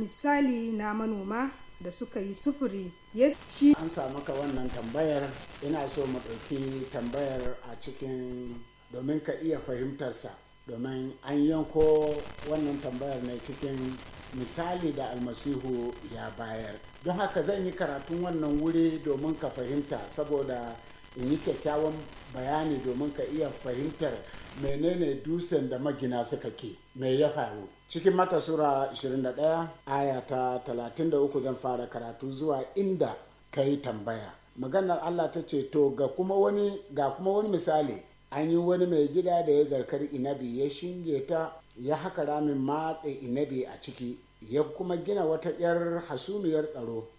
misali na manoma da suka yi sufuri yesu shi an samu ka wannan tambayar ina so mu ɗauki tambayar a cikin domin ka iya fahimtarsa domin an yanko wannan tambayar ne cikin misali da almasihu ya bayar don haka zan yi karatun wannan wuri domin ka fahimta saboda in yi kyakkyawan bayani domin ka iya fahimtar menene dusen da magina suka ke me ya faru cikin mata sura 21 aya ta 33 zan fara karatu zuwa inda ka yi tambaya maganar allah ta ce to ga kuma wani ga kuma wani misali an yi wani mai gida da ya garkar inabi ya shinge ta ya haka ramin matse inabi a ciki ya kuma gina wata 'yar hasumiyar tsaro